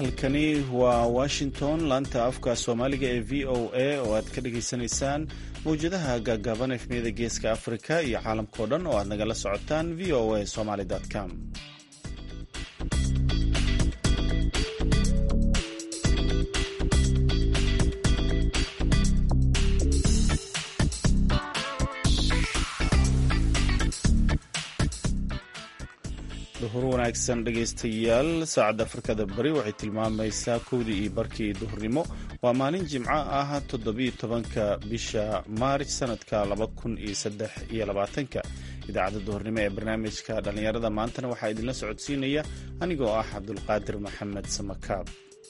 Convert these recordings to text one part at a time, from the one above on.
halkani waa washington laanta afka soomaaliga ee v o a oo aad ka dhagaysanaysaan mawjadaha gaagaaban efmiyada geeska afrika iyo caalamkao dhan oo aad nagala socotaan v o a somaly com duhur wanaagsan dhegaystayaal saacadda afrikada bari waxay tilmaamaysaa kowdii iyo barkii duhurnimo waa maalin jimco ah toddobiyo tobanka bisha maarj sanadka laba kun iyo saddex iyo labaatanka idaacadda duhurnimo ee barnaamijka dhallinyarada maantana waxaa idinla socodsiinaya anigoo ah cabdulqaadir maxamed samakaab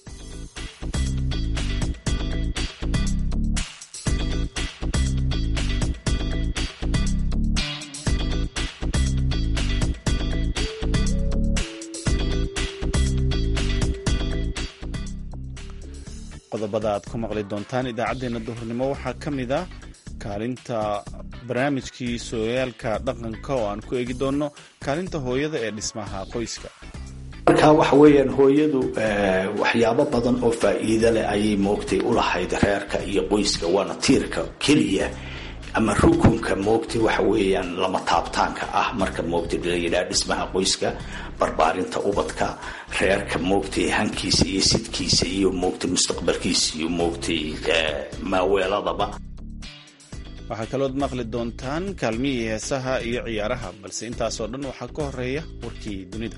qodobada aad ku maqli doontaan idaacaddeenna duhurnimo waxaa ka mid ah kaalinta barnaamijkii sooyaalka dhaqanka oo aan ku eegi doonno kaalinta hooyada ee dhismaha qoyska marka waxa weeyaan hooyadu waxyaabo badan oo faa'iido leh ayay moogtay ulahayd reerka iyo qoyska waana tiirka keliya ama rukunka moogtay waxa weeyaan lama taabtaanka ah marka moogtay layidhaha dhismaha qoyska barbaarinta ubadka reerka moogtay hankiisa iyo sidkiisa iyo moogtay mustaqbalkiisa iyo moogtay maaweeladaba waxaa kalood maqli doontaan kaalmihii heesaha iyo ciyaaraha balse intaasoo dhan waxaa ka horeeya warkii dunida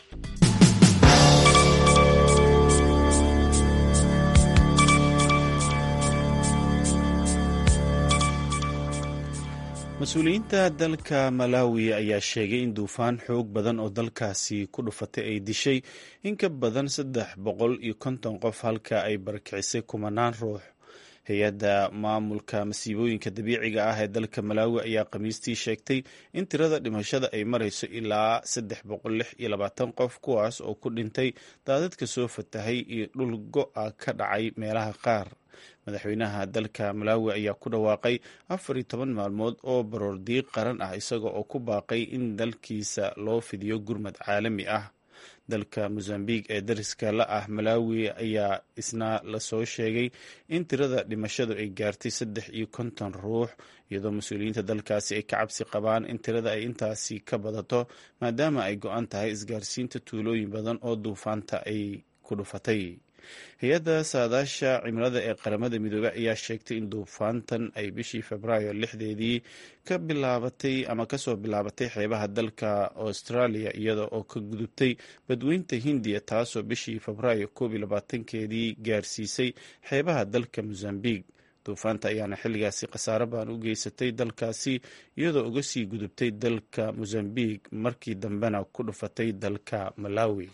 mas-uuliyiinta dalka malawi ayaa sheegay in duufaan xoog badan oo dalkaasi ku dhufatay ay dishay in ka badan saddex boqol iyo konton qof halka ay barakicisay kumanaan ruux hay-adda maamulka masiibooyinka dabiiciga ah ee dalka malawi ayaa khamiistii sheegtay in tirada dhimashada ay marayso ilaa saddex boqol lix iyo labaatan qof kuwaas oo ku dhintay daadadka soo fatahay iyo dhul go-a ka dhacay meelaha qaar madaxweynaha dalka malawi ayaa ku dhawaaqay afar iyo toban maalmood oo baroordiiq qaran ah isaga oo ku baaqay in dalkiisa loo fidiyo gurmad caalami ah dalka mosambique ee dariska la ah malawi ayaa isna lasoo sheegay in tirada dhimashadu ay gaartay saddex iyo konton ruux iyadoo mas-uuliyiinta dalkaasi ay ka cabsi qabaan in tirada ay intaasi ka badato maadaama ay go-an tahay isgaarsiinta tuulooyin badan oo duufaanta ay ku dhufatay hay-adda saadaasha cimilada ee qaramada midoobey ayaa sheegtay in duufaantan ay bishii februaayo lixdeedii ka bilaabatay ama kasoo bilaabatay xeebaha dalka australia iyada oo ka gudubtay badweynta hindiya taasoo bishii febraayo koob iyo labaatankeedii gaarsiisay xeebaha dalka mosambique duufaanta ayaana xilligaasi khasaaro baan u geysatay dalkaasi iyadoo uga sii gudubtay dalka mosambique markii dambena ku dhufatay dalka malawi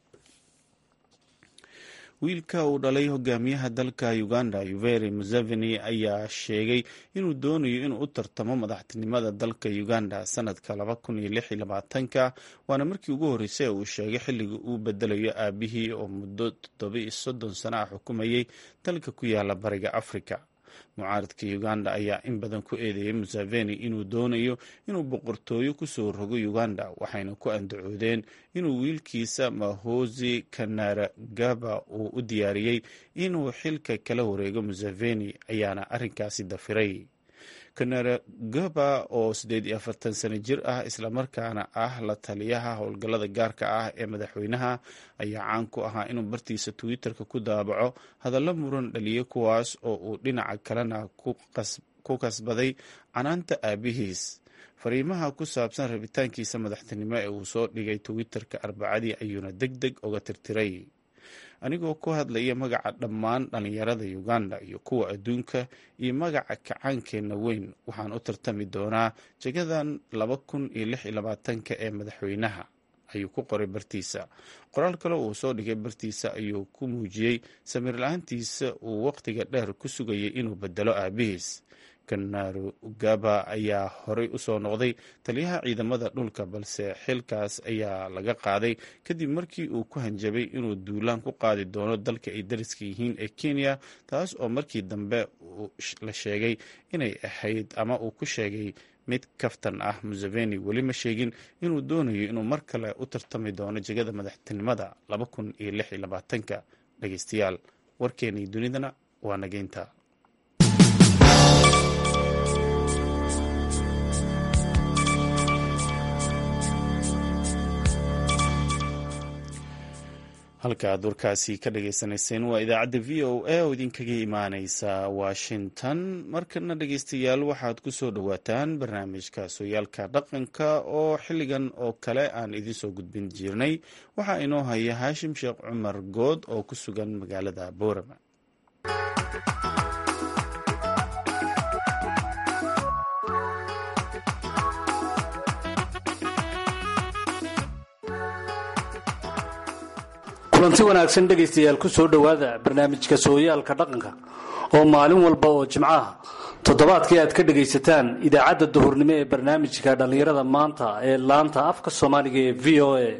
wiilka uu dhalay hogaamiyaha dalka uganda yuveri museveni ayaa sheegay inuu doonayo inuu u tartamo madaxtinimada dalka uganda sanadka laba kun iyo lix iyo labaatanka waana markii ugu horreysay uu sheegay xilliga uu bedelayo aabihii oo muddo toddoba iyo soddon sano ah xukumayay dalka ku yaala bariga afrika mucaaradka uganda ayaa in badan ku eedeeyay museveni inuu doonayo inuu boqortooyo kusoo rogo uganda waxayna ku andacoodeen inuu wiilkiisa mahosi kanaragaba uu u diyaariyey inuu xilka kala wareego museveni ayaana arrinkaasi dafiray kanaragaba oo siddeed iyo afartan sano jir ah islamarkaana ah la taliyaha howlgallada gaarka ah ee madaxweynaha ayaa caan ku ahaa inuu bartiisa twitter-ka ku daabaco hadallo muran dhaliya kuwaas oo uu dhinaca kalena ku kasbaday canaanta aabihiis fariimaha ku saabsan rabitaankiisa madaxtinimo ee uu soo dhigay twitter-ka arbacadii ayuuna deg deg uga tirtiray anigoo ku hadlaya magaca dhammaan dhallinyarada uganda iyo kuwa adduunka iyo magaca kacaankeenna weyn waxaan u tartami doonaa jagadan laba kun iyo lix iyo labaatanka ee madaxweynaha ayuu ku qoray bartiisa qoraal kale uu soo dhigay bartiisa ayuu ku muujiyey samiir la-aantiisa uu waqtiga dheer ku sugayay inuu bedelo aabihiis kanarugaba ayaa horey usoo noqday taliyaha ciidamada dhulka balse xilkaas ayaa laga qaaday kadib markii uu ku hanjabay inuu duulaan ku qaadi doono dalka ay dariska yihiin ee kenya taas oo markii dambe la sheegay inay ahayd ama uu ku sheegay mid kaftan ah museveni weli ma sheegin inuu doonayo inuu mar kale u tartami doono jegada madaxtinimada laba kun iyo lix iyo labaatanka dhegeystayaal warkeenii dunidana waa nageynta halka aad warkaasi ka dhagaysanayseen waa idaacadda v o a oo idinkaga imaaneysa washington markana dhegeystayaal waxaad ku soo dhowaataan barnaamijka sooyaalka dhaqanka oo xilligan oo kale aan idinsoo gudbin jirnay waxaa inoo haya haashim sheekh cumar good oo ku sugan magaalada boorama kulanti wanaagsan dhegaystayaal ku soo dhowaada barnaamijka sooyaalka dhaqanka oo maalin walba oo jimcaha toddobaadkii aad ka dhegaysataan idaacadda duhurnimo ee barnaamijka dhallinyarada maanta ee laanta afka soomaaliga ee v o a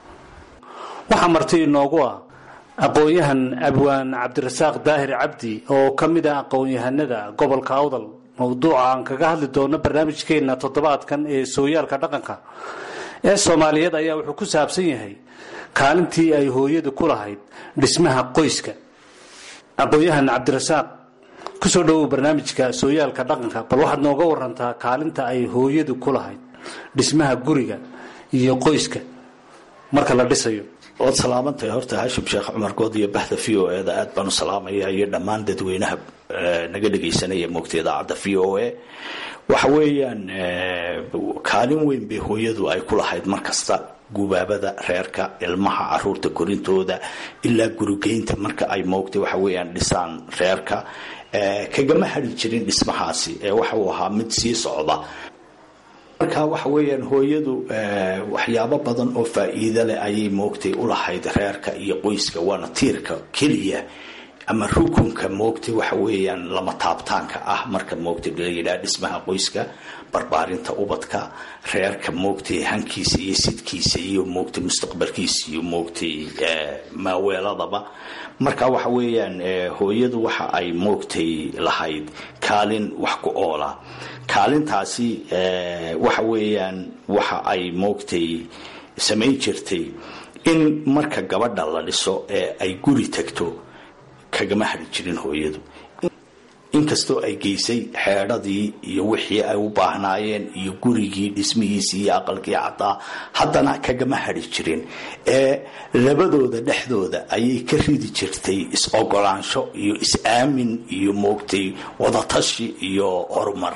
waxaa marti inoogu ah aqoon-yahan abwaan cabdirasaaq daahir cabdi oo ka mid ah aqoon-yahanada gobolka awdal mowduuca aan kaga hadli doono barnaamijkeenna toddobaadkan ee sooyaalka dhaqanka ee soomaaliyeed ayaa wuxuu ku saabsan yahay kaalintii ay hooyadu ku lahayd dhismaha qoyska aqoon-yahan cabdirasaaq kusoo dhowow barnaamijka sooyaalka dhaqanka bal waxaad nooga warantaa kaalinta ay hooyadu ku lahayd dhismaha guriga iyo qoyska marka la dhisayo waad salaamantahay horta hashim sheekh cumar good iyo bahda v o eda aad baan u salaamaya iyo dhammaan dadweynaha naga dhegaysanaya moogta idaacadda v o a waxa weeyaan kaalin weyn bay hooyadu ay ku lahayd mar kasta gubaabada reerka ilmaha caruurta korintooda ilaa gurigeynta marka ay moogtay waxa weeyaan dhisaan reerka kagama hari jirin dhismahaasi ee waxa uu ahaa mid sii socda marka waxa weeyaan hooyadu waxyaabo badan oo faa-iido leh ayay moogtay ulahayd reerka iyo qoyska waana tiirka keliya ama rukunka moogtay waxa weeyaan lama taabtaanka ah marka moogtay la yidhaha dhismaha qoyska barbaarinta ubadka reerka moogtay hankiisa iyo sidkiisa iyo moogtay mustaqbalkiisa iyo moogtay maaweeladaba marka waxa weeyaan hooyadu waxa ay moogtay lahayd kaalin wax ku oola kaalintaasi waxa weeyaan waxa ay moogtay samayn jirtay in marka gabadha la dhiso ee ay guri tagto kagama hari jirin hooyadu inkastoo ay geysay xeedhadii iyo wixii ay u baahnaayeen iyo gurigii dhismihiisii iyo aqalkii caddaa haddana kagama hari jirin ee labadooda dhexdooda ayay ka ridi jirtay is-ogolaansho iyo is-aamin iyo moogtay wadatashi iyo horumar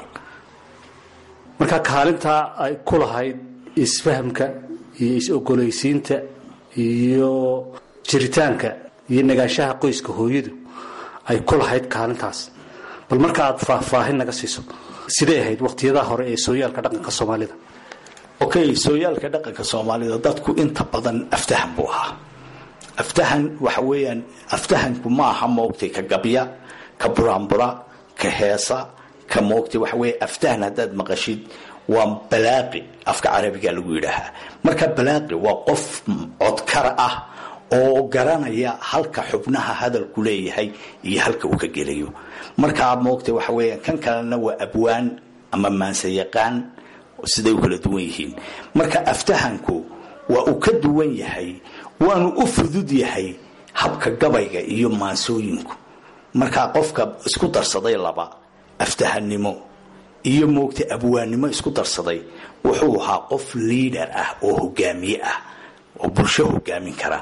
marka kaalintaa ay ku lahayd isfahamka iyo is-ogolaysiinta iyo jiritaanka iyo nagaanshaha qoyska hooyadu ay ku lahayd kaalintaas bal marka aad faahfaahin naga siiso siday ahayd waqtiyadaha hore ee sooyaalka dhaqanka soomaalida okay sooyaalka dhaqanka soomaalida dadku inta badan aftahan buu ahaa aftahan waxa weeyaan aftahanku ma aha moogtay ka gabya ka buraanbura ka heesa ka moogtay waxa weeye aftahan haddaad maqashid waa balaaqi afka carabiga lagu yidhaahaa marka balaaqi waa qof codkar ah oo garanaya halka xubnaha hadalku leeyahay iyo halka uu ka gelayo markaa moogta waxa weeyaan kan kalena waa abwaan ama maansayaqaan siday u kala duwan yihiin marka aftahanku waa uu ka duwan yahay waanu u fudud yahay habka gabayga iyo maansooyinku markaa qofka isku darsaday laba aftahannimo iyo moogta abwaannimo isku darsaday wuxuu ahaa qof liidar ah oo hogaamiye ah oo bulsho hogaamin kara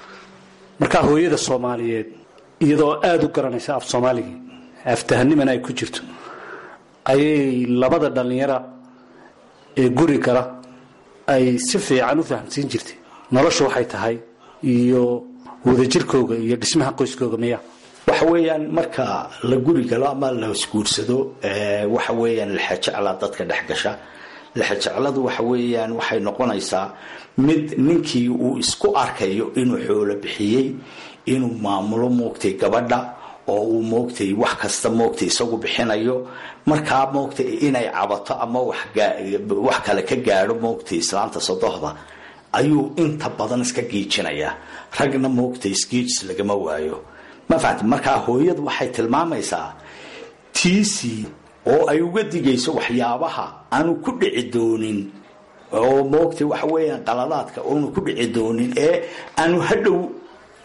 markaa hooyada soomaaliyeed iyadoo aada u garanaysa af soomaaligii aftahanimana ay ku jirto ayay labada dhallinyara ee guri gala ay si fiican u fahamsiin jirtay noloshu waxay tahay iyo wadajirkooga iyo dhismaha qoyskooga miya waxa weeyaan marka la guri galo ama la isguursado waxa weeyaan lexejecla dadka dhex gasha lexejecladu waxa weeyaan waxay noqonaysaa mid ninkii uu isku arkayo inuu xoolo bixiyey inuu maamulo moogtay gabadha oo uu moogtay wax kasta moogtay isagu bixinayo markaa moogtay inay cabato ama wax kale ka gaadho moogtay islaanta sodohda ayuu inta badan iska giijinayaa ragna moogtay isgiijis lagama waayo ma fahamti markaa hooyadu waxay tilmaamaysaa tiisii oo ay uga digayso waxyaabaha aanu ku dhici doonin oo moogtay waxa weeyaan qaladaadka oonu ku dhici doonin ee aanu hadhow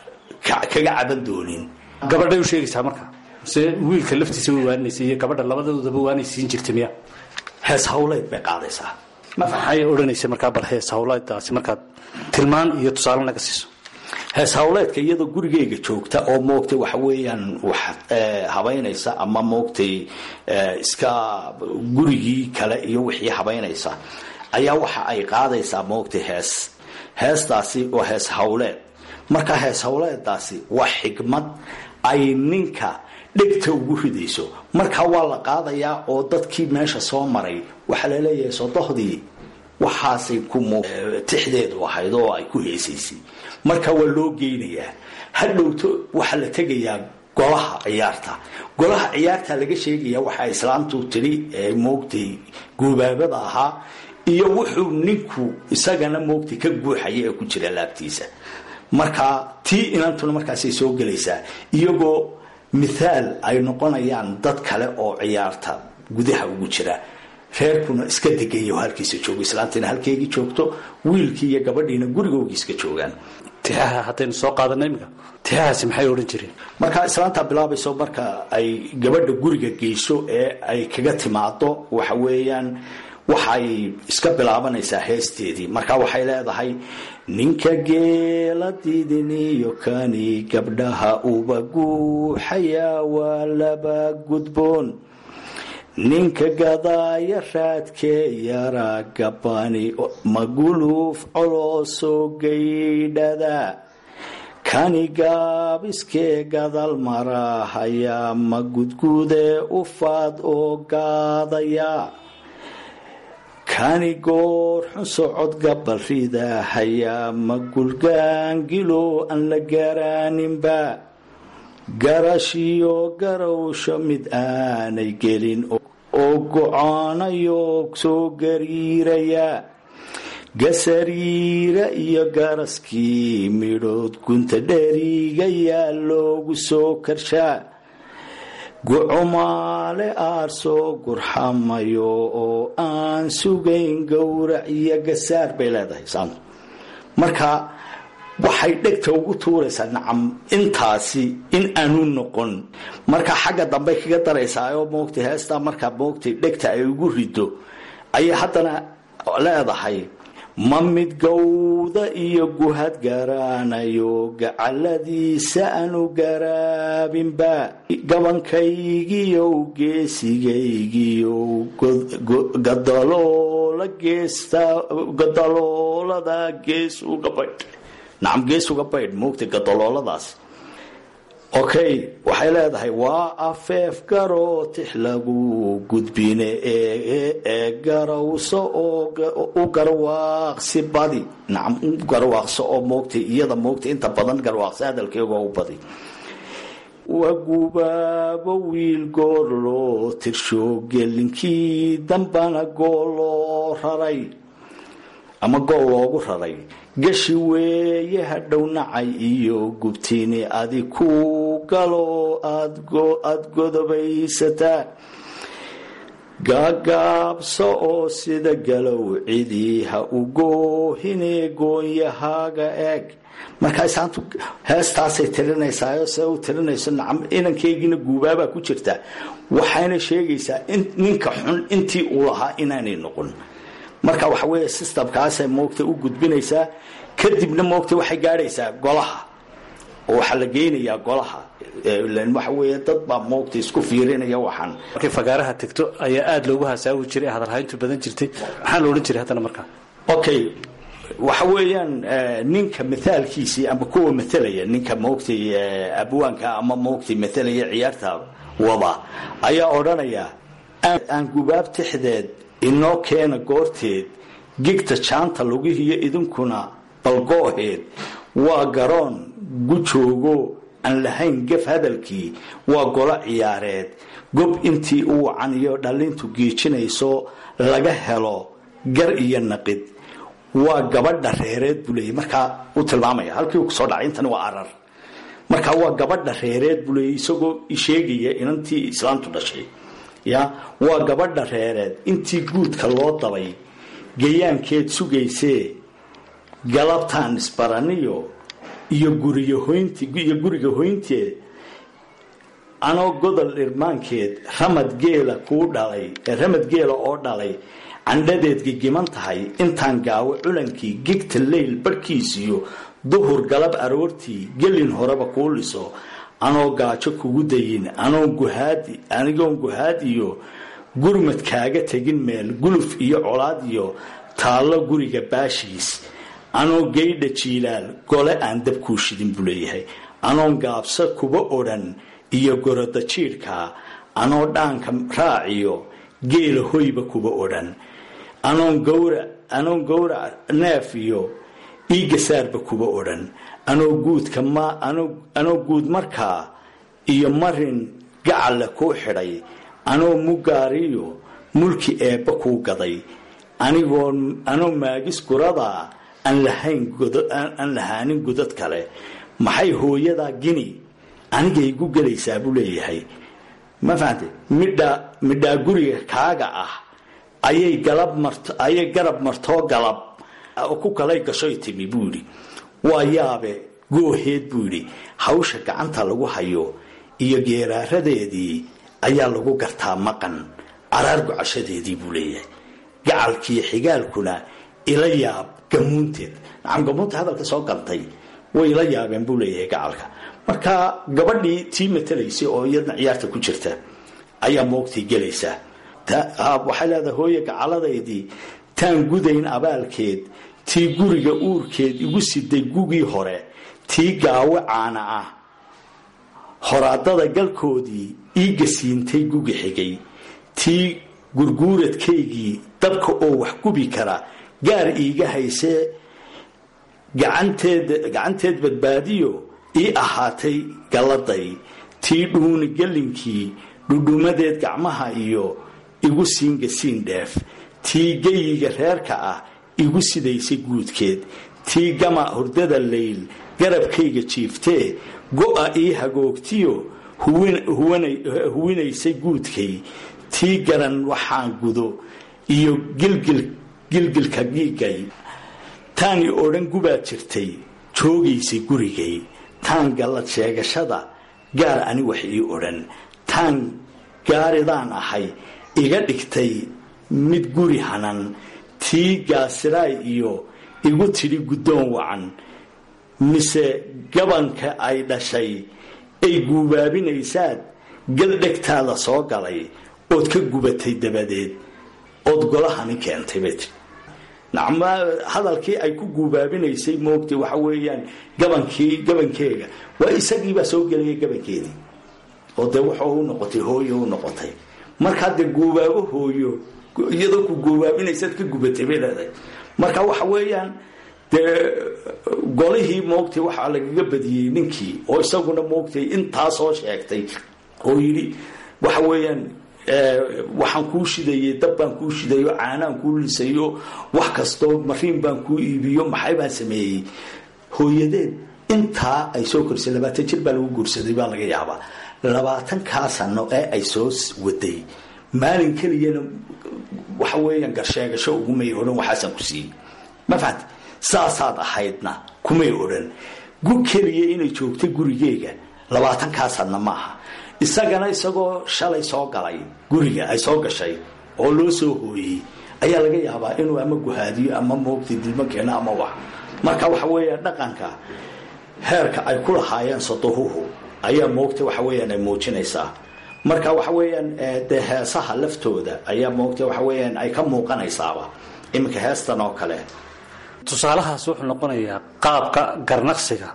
kaga caban doonin gabadhay u sheegaysaa marka se wiilka laftiisa way waaninaysa iyo gabadha labadoodaba waanay siin jirtay miya hees hawleed bay qaadaysaa maxay odhanaysa markaa bal hees hawleeddaasi markaad tilmaan iyo tusaale naga siiso hees hawleedka iyadoo gurigeyga joogta oo moogtay waxa weeyaan wax habaynaysa ama moogtay iska gurigii kale iyo wixii habaynaysa ayaa waxa ay qaadaysaa moogtay hees heestaasi waa hees hawleed marka hees hawleedaasi waa xigmad ay ninka dhegta ugu ridayso markaa waa la qaadayaa oo dadkii meesha soo maray waxaa laleeyahay sodohdii waxaasay ku tixdeedu ahayd oo ay ku heesaysay marka waa loo geynayaa hadhowto waxaa la tegayaa golaha ciyaarta golaha ciyaarta laga sheegaya waxaa islaamtu tidhi moogtay guubaabada ahaa iyo wuxuu ninku isagana moogtay ka guuxaya ee ku jira laabtiisa marka tii inantuna markaasay soo gelaysaa iyagoo mithaal ay noqonayaan dad kale oo ciyaarta gudaha ugu jira reerkuna iska degayo halkiisa joogo islaantiina halkeygii joogto wiilkii iyo gabadhiina gurigoogi iska joogaan tixaha haddaynu soo qaadana iminka tixahaasi maxay odhan jireen marka islaanta bilaabayso marka ay gabadha guriga geyso ee ay kaga timaado waxa weeyaan waxay iska bilaabanaysaa heesteedii marka waxay leedahay ninka geela didiniyo kani gabdhaha uba guuxayaa waa laba gudboon ninka gadaaya raadkee yaraa gabani maguluuf coloosoo gaydhada kani gaabiskee gadal marahayaa ma gudgudee ufaad oo gaadaya kani goor xun socod gabal ridahayaa ma gulgaangilo aan la garaaninba garashiyo garowsho mid aanay gelin oo goconayo soo gariiraya gasariira iyo garaskii midhood gunta dherigayaa loogu soo karshaa gucumaale aar soo gurxamayo oo aan sugayn gowrac iyo gasaar bay leedahay saantu marka waxay dhegta ugu tuuraysaa nacam intaasi in aanu noqon marka xagga dambey kaga daraysaa oo moogtay heestaa markaa moogtay dhegta ay ugu rido ayay haddana leedahay ma mid gawda iyo guhad garaanayo gacaladiisa aanu garaabinba gabankaygiyow geesigaygiyow gadaloola geesta gadaloolada gees uga baydh nacam gees uga baydh moogtay gadalooladaas okay waxay leedahay waa afeef garoo tix lagu gudbine ee garawso oo u garwaaqsi badi nacam u garwaaqso oo moogtay iyada moogtay inta badan garwaaqsi hadalkeega u badi waa gubaabo wiil goor loo tirsho gelinkii dambana gool loo raray ama gool loogu raray gashi weeye hadhow nacay iyo gubtini adi ku galo aada godobaysataa gaagaabso oo sida galow cidii ha u goohine goonyahaaga eeg markaa isaantu heestaasay tirinaysaa se u tirinayso nacam inankeygiina guubaabaa ku jirta waxayna sheegaysaa ninka xun intii uu lahaa inaanay noqon marka waxa weeye systemkaasay moogta u gudbinaysaa kadibna moogta waxay gaadhaysaa golaha oo waxaa la geynayaa golaha waxa weeye dad baa moogta isku fiirinaya waxaan markay fagaaraha tegto ayaa aada loogu hasaawi jiray hadalhayntu badan jirtay maxaa la odhan jiray haddana markaa okay waxa weeyaan ninka mithaalkiisii ama kuwa mathalaya ninka moogtay abwaanka ama moogtay mathalaya ciyaarta wada ayaa odhanaya aan gubaab tixdeed inoo keena goorteed gigta jaanta lugihiyo idinkuna balgooheed waa garoon gujoogo aan lahayn gef hadalkii waa golo ciyaareed gob intii u wacan iyo dhallintu giijinayso laga helo gar iyo naqid waa gabadha reereed buu leeyay markaa u tilmaamaya halkii uu kusoo dhacay intani waa arar markaa waa gabadha reereed buu leeyay isagoo sheegaya inantii islaamtu dhashay ya waa gabadha reereed intii guudka loo dabay gayaankeed sugaysee galabtaan isbaraniyo iyo guriga hoynti iyo guriga hoynteed anoo godol dhirmaankeed ramad geela kuu dhalay ramad geela oo dhalay candhadeed gigiman tahay intaan gaawo culankii gigta leyl barhkiisiyo duhur galab aroortii gelin horeba kuu liso anoo gaajo kugu dayin anigoon guhaad iyo gurmad kaaga tegin meel guluf iyo colaad iyo taallo guriga baashiis anoo geydha jiilaal gole aan dab kuu shidin buu leeyahay anoon gaabsa kuba odhan iyo goroda jiidhkaa anoo dhaanka raaciyo geela hoyba kuba odhan anoon gowrac neef iyo iigasaarba kuba odhan anoo guud markaa iyo marin gacalla kuu xidhay anoo mugaariyo mulki eebba kuu gaday anoo maagis guradaa aan lahaanin godad kale maxay hooyadaa gini anigay gu gelaysaa buu leeyahay ma fahamte midhaa guriga kaaga ah ayay garab martoo galab ku kalay gashoy timi buu yidhi waa yaabe gooheed buu yidhi hawsha gacanta lagu hayo iyo geeraaradeedii ayaa lagu gartaa maqan caraar gocashadeedii buu leeyahay gacalkiiyo xigaalkuna ila yaab gamuunteed nacam gamuunta hadalka soo gantay way ila yaabeen buu leeyahay gacalka marka gabadhii tii matalaysay oo iyadna ciyaarta ku jirta ayaa moogtay gelaysaa waxay leedahay hooye gacaladaydii taan gudayn abaalkeed tii guriga uurkeed igu siday gugii hore tii gaawo caana ah horaadada galkoodii ii gasiintay gugi xigay tii gurguuradkaygii dabka oo wax gubi kara gaar iiga haysee gacanteed badbaadiyo ii ahaatay galladay tii dhuuni gellinkii dhudhumadeed gacmaha iyo igu siin gasiin dheef tii geyiga reerka ah igu sidaysay guudkeed tii gama hurdada layl garabkayga jiiftee go-a ii hagoogtiyo huwinaysay guudkay tii garan waxaan gudo iyo gilgilka giigay taani odhan gubaad jirtay joogaysay gurigay taan gallad sheegashada gaar ani wax ii odhan taan gaaridaan ahay iga dhigtay mid guri hanan tii gaasiraay iyo igu tidhi guddoon wacan mise gabanka ay dhashay ay guubaabinaysaad gal dhegtaada soo galay ood ka gubatay dabadeed ood golahani keentay bay tii nacma hadalkii ay ku guubaabinaysay moogtay waxa weeyaan gabankii gabankeega waa isagiibaa soo gelaya gabankeedii oo dee wuxuu u noqotay hooyo u noqotay markaa dee guubaabo hooyo iyadoo ku guubaabinaysaad ka gubatay bay leedahay marka waxa weeyaan dee golihii moogtay waxaa lagaga badiyey ninkii oo isaguna moogtay intaa soo sheegtay oo yidhi waxa weeyaan waxaan kuu shidayey dab baan kuu shidayo caanaan kuu lisayo wax kastoo mariin baan kuu iibiyo maxay baan sameeyey hooyadeed intaa ay soo korisay labaatan jir baa lagu guursaday baa laga yaabaa labaatankaa sano ee ay soo waday maalin keliyana waxa weeyaan garsheegasho ugumay odhan waxaasaan ku siiyey ma fahamti saasaad ahaydna kumay odhan gu keliya inay joogtay gurigeega labaatankaa sanna maaha isagana isagoo shalay soo galay guriga ay soo gashay oo loo soo hooyey ayaa laga yaabaa inuu ama guhaadiyo ama moogtay dilmo keeno ama wax marka waxa weeyaan dhaqanka heerka ay ku lahaayeen saduhuhu ayaa moogtay waxa weeyaan ay muujinaysaa marka waxa weeyaan dee heesaha laftooda ayaa moogtay waxa weeyaan ay ka muuqanaysaaba iminka heestan oo kale tusaalahaas wuxuu noqonayaa qaabka garnaqsiga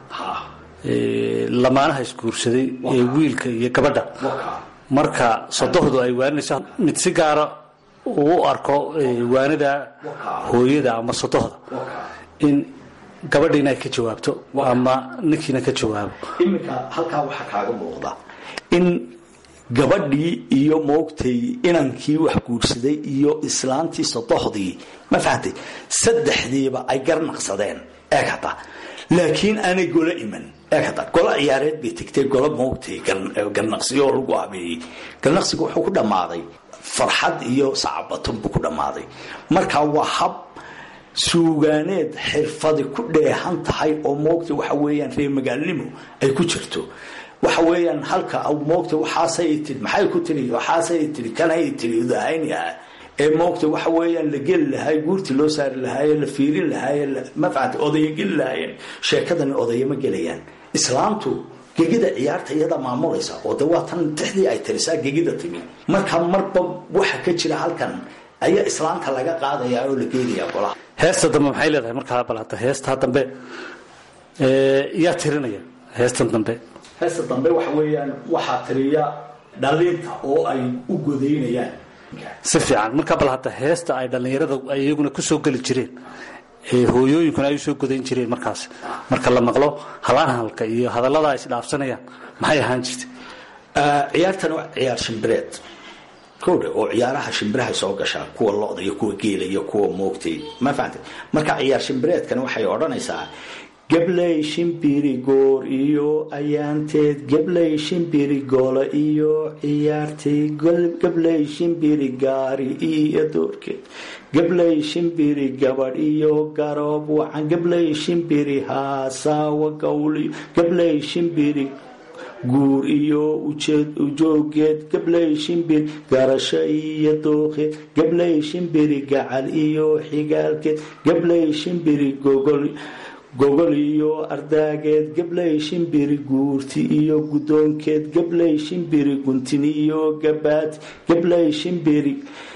lamaanaha isguursaday ee wiilka iyo gabadha marka sodohdu ay waaninayso mid si gaara uu u arko waanida hooyada ama sodohda in gabadhiina ay ka jawaabto ama ninkiina ka jawaabo iminka halkaa waxaa kaaga muuqda in gabadhii iyo moogtay inankii wax guursaday iyo islaantii sodohdii ma fahamtay saddexdiiba ay garnaqsadeen eeg hadda laakiin aanay golo iman eeg hadda golo ciyaareed bay tegtay golo moogtay garnaqsiyo oo lagu habeeyey garnaqsigu wuxuu ku dhammaaday farxad iyo sacabaton buu ku dhammaaday marka waa hab suugaaneed xirfadi ku dheehan tahay oo moogta waxa weeyaan reemagaalnimo ay ku jirto waxa weeyaan halka moogta waxaasay tiri maxay ku tiri waxaasay tiri kanay tiri udahayni ah ee moogta waxa weeyaan la geli lahay guurtii loo saari lahaaye la fiirin lahaaye mafcad odaya geli lahaayeen sheekadani odaya ma gelayaan islaamtu gegida ciyaarta iyada maamulaysa oo de waa tan tixdii ay tirisaa gegida timi marka marba waxa ka jira halkan ayaa islaamta laga qaadaya oo la geenaya golaha heesta dambe maxay leedahay markaa bal hadda heestaa dambe yaa tirinaya heestan dambe heesta dambe waxa weeyaan waxaa tiriya dhalinta oo ay u godaynayaan si fiican markaa bal hadda heesta ay dhallinyarada ay iyaguna ku soo geli jireen ee hooyooyinkuna ay usoo godayn jireen markaas marka la maqlo halaanhalka iyo hadallada ay isdhaafsanayaan maxay ahaan jirtay ciyaartan waa ciyaar shimbireed kowdhe oo ciyaaraha shimbirahay soo gashaa kuwa lo-da iyo kuwa geela iyo kuwa moogtay ma fahamtay marka ciyaar shimbireedkan waxay odhanaysaa gabley shimbiri goor iyo ayaanteed gabley shimbiri goolo iyo ciyaartay gabley shimbiri gaari iyo doorkeed gabley shimbiri gabadh iyo garoob wacan gabley shimbiri haasaawa gawliyo gabley shimbiri guur iyo ujoogeed gabley shimbir garasho iyo dooqeed gabley shimbiri gacal iyo xigaalkeed gabley shimbiri gogol gogol iyo ardaageed gabley shimbiri guurti iyo guddoonkeed gabley shimbiri guntin iyo gabaati gabley shimbiri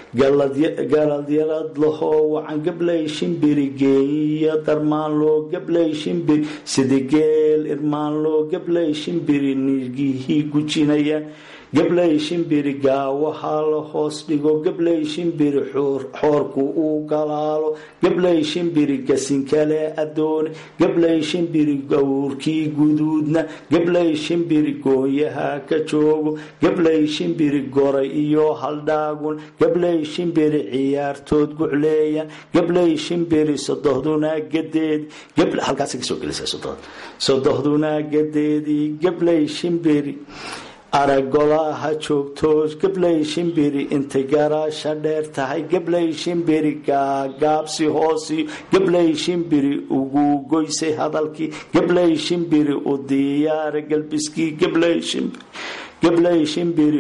galadyarad lahoo wacan gabley shimbiri geeyiyo darmaanloo gabley shimbiri sidigeel irmaanloo gabley shimbiri nirgihii gujinayaan gabley shimbiri gaawaha la hoos dhigo gabley shimbiri xoorku uu galaalo gabley shimbiri gasinkale adoone gabley shimbiri gawrkii guduudna gabley shimbiri goonyaha ka joogo gabley shimbiri goray iyo haldhaagun gabley shimbiri ciyaartood gucleeya gabley shimbiri sodohduna gadeed halkaas kasoo gelisa sodohduna gadeedii gabley shimbiri aragolaha joogto gabley shimbiri intay garaasha dheer tahay gabley shimbiri gaagaabsi hoosiyo gabley shimbiri ugu goysay hadalkii gabley shimbiri u diyaara galbiskii gabley shimbiri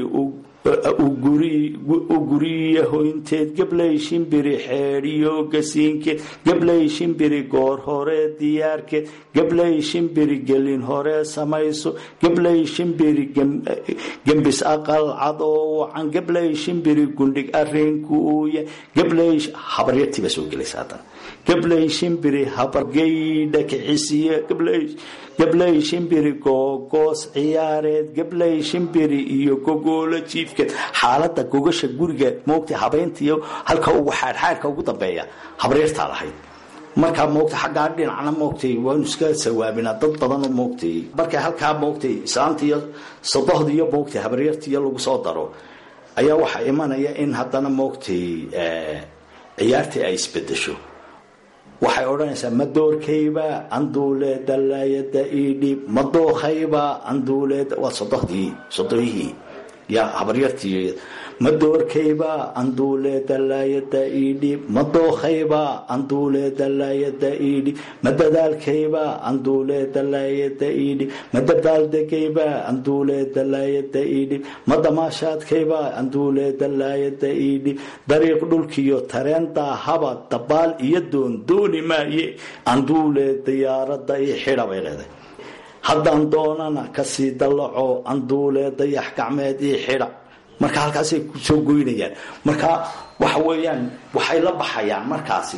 u guriya hoynteed gabley shimbiri xeedhiyo gasiinkeed gabley shimbiri goor hore diyaarkeed gabley shimbiri gelin hore samayso gabley shimbiri gembis aqal cad oo wacan gabley shimbiri gundhig arinku uuya gabley habaryartiiba soo gelaysa haddana gabley shimbiri habargeydha kixisiya gabley shimbiri googoos ciyaareed gabley shimbiri iyo gogoolo jiifkeed xaalada gogasha guriga moogta habeynta iyo halka ugu xaadxaadka ugu dambeeya habaryartaa lahayd markaa moogta xaggaa dhinacna moogtay waanu iska sawaabinaa dad badanoo moogtay markay halkaa moogtay islaanta iyo sadohda iyo moogtay habaryarta iyo lagu soo daro ayaa waxaa imanaya in haddana moogtay ciyaartii ay isbedesho waxay odhanaysaa madoorkayba anduule dalaayada idhib madookhayba anduule waa sodohdii sodoyihii yaa habaryartii madoorkayba anduule dalaayada idhib madookhayba anduule dalaayada idhib madadaalkayba anduule dalaayada idhib madabaaldegayba anduule dalaayada idhib madamaashaadkayba anduule dalaayada idhib dariiq dhulkiyo tareen daahaba dabaal iyo doon dooni maaye anduule diyaarada iyo xidha bay leedahay haddaan doonana kasii dallaco anduule dayax gacmeed iyo xidha marka halkaasay kusoo goynayaan marka waxa weeyaan waxay la baxayaan markaasi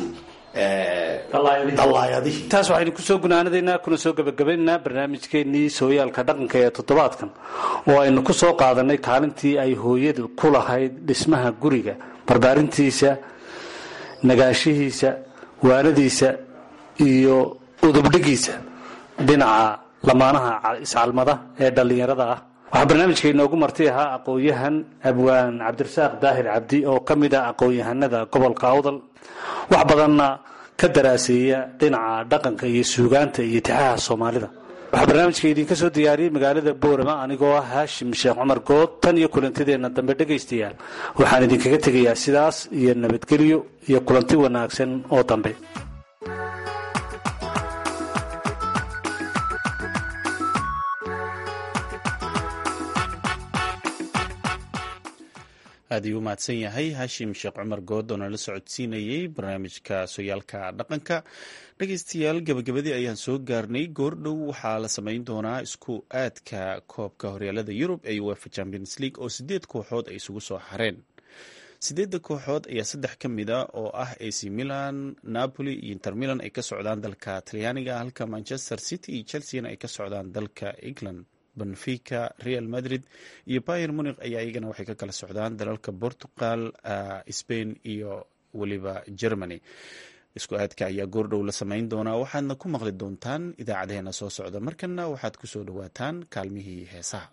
dallaayadihii taas waxaynu kusoo gunaanadaynaa kuna soo gebagabaynaynaa barnaamijkeennii sooyaalka dhaqanka ee toddobaadkan oo aynu ku soo qaadanay kaalintii ay hooyadu ku lahayd dhismaha guriga barbaarintiisa nagaanshihiisa waanadiisa iyo udubdhigiisa dhinaca lamaanaha iscalmada ee dhallinyarada ah waxaa barnaamijka inoogu marti ahaa aqoon-yahan abwaan cabdirasaaq daahir cabdi oo ka mid ah aqoon-yahanada gobolka awdal wax badanna ka daraaseeya dhinaca dhaqanka iyo suugaanta iyo tixaha soomaalida waxaa barnaamijka idinka soo diyaariyey magaalada boorama anigoo ah haashim sheekh cumar good tan iyo kulantideenna dambe dhegaystayaal waxaan idinkaga tegayaa sidaas iyo nabadgelyo iyo kulanti wanaagsan oo dambe aad ayuu u mahadsan yahay hashim sheekh cumar good oo nala socodsiinayey barnaamijka sooyaalka dhaqanka dhegeystayaal gabagabadii ayaan soo gaarnay goordhow waxaa la samayn doonaa isku aadka koobka horyaalada yurub ee uefa champions league oo sideed kooxood ay isugu soo hareen sideedda kooxood ayaa saddex ka mid a oo ah ac milan napoli iyo inter milan ay ka socdaan dalka talyaaniga halka manchester city iyo chelseana ay ka socdaan dalka england benfica real madrid iyo bayer munik ayaa iyagana waxay ka kala socdaan dalalka portugal spain iyo weliba germany isku aadka ayaa goordhow la samayn doonaa waxaadna ku maqli doontaan idaacadeena soo socda markana waxaad ku soo dhowaataan kaalmihii heesaha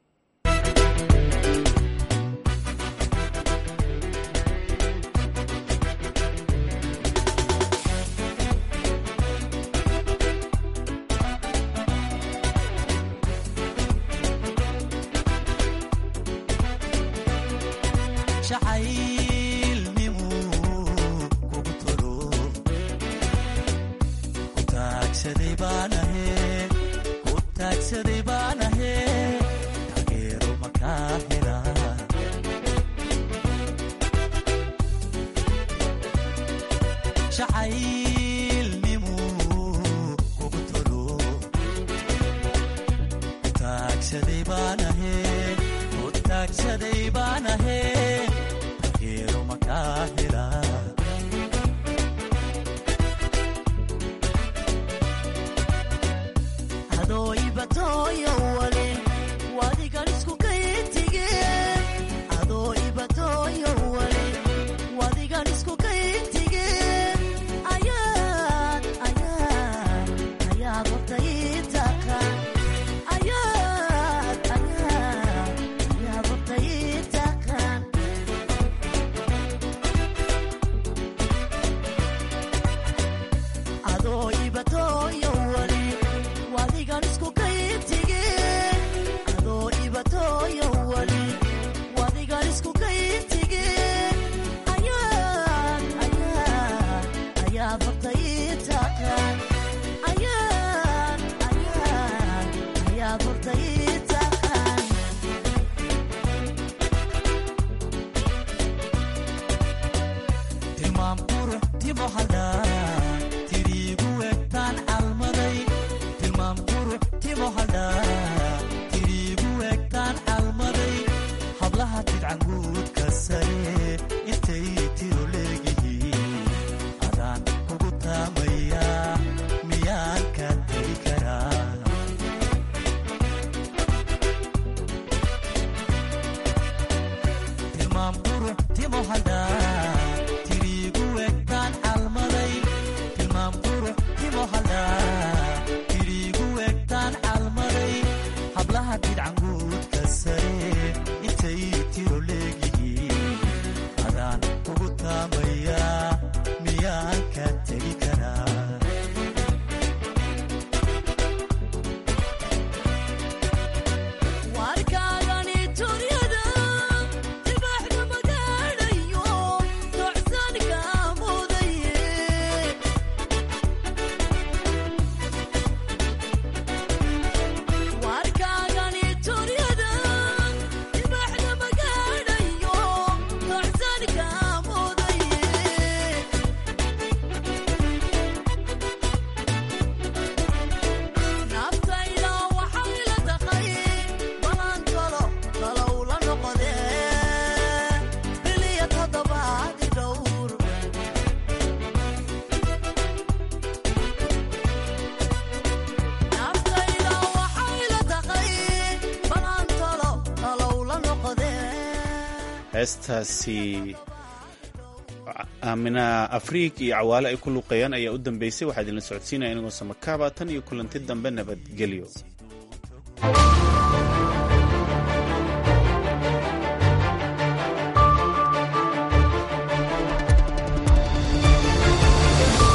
heestaasi aamina afriik iyo cawaale ay ku luuqeeyaan ayaa u dambeysay waxaa idinla socodsiinaya inagoo samakaaba tan iyo kulanti dambe nabadgelyo